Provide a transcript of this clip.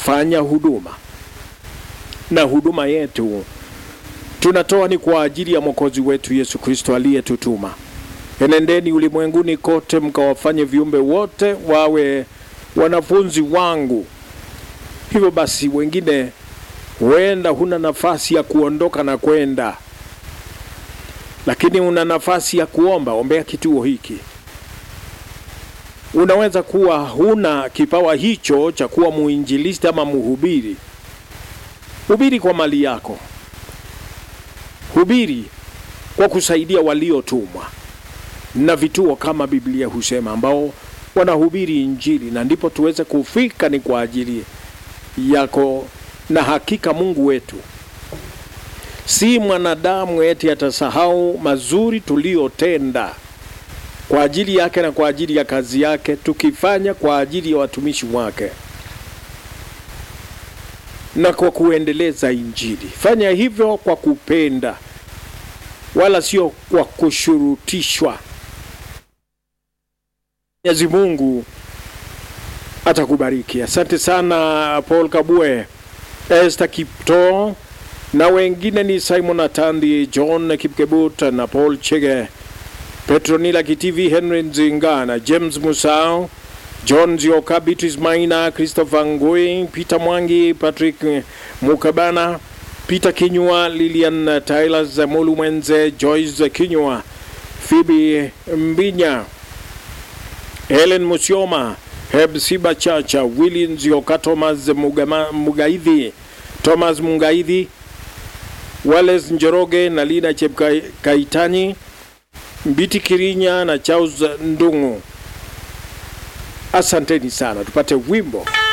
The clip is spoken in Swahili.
kufanya huduma, na huduma yetu tunatoa ni kwa ajili ya mwokozi wetu Yesu Kristo aliyetutuma. Enendeni ulimwenguni kote mkawafanye viumbe wote wawe wanafunzi wangu. Hivyo basi, wengine huenda huna nafasi ya kuondoka na kwenda, lakini una nafasi ya kuomba. Ombea kituo hiki. Unaweza kuwa huna kipawa hicho cha kuwa muinjilisti ama mhubiri. Hubiri kwa mali yako, hubiri kwa kusaidia waliotumwa na vituo kama Biblia husema, ambao wanahubiri Injili, na ndipo tuweze kufika ni kwa ajili yako. Na hakika Mungu wetu si mwanadamu eti atasahau mazuri tuliyotenda kwa ajili yake na kwa ajili ya kazi yake, tukifanya kwa ajili ya watumishi wake na kwa kuendeleza Injili. Fanya hivyo kwa kupenda, wala sio kwa kushurutishwa. Mwenyezi Mungu atakubariki. Asante sana Paul Kabue, Esther Kipto na wengine ni Simon Atandi, John Kipkebut na Paul Chege, Petronila Kitivi, Henry Nzinga na James Musao, John Zioka, Beatrice Maina, Christopher Ngui, Peter Mwangi, Patrick Mukabana, Peter Kinyua, Lilian Tyler, Zamulu Mwenze, Joyce Kinyua, Phoebe Mbinya, Helen Musioma, Hebsiba Chacha, Willy Nzioka, Thomas Mugama, Mugaidhi, Thomas Mungaidhi, Wales Njoroge na Lina Chepkaitani, Mbiti Kirinya na Charles Ndungu. Asanteni sana, tupate wimbo.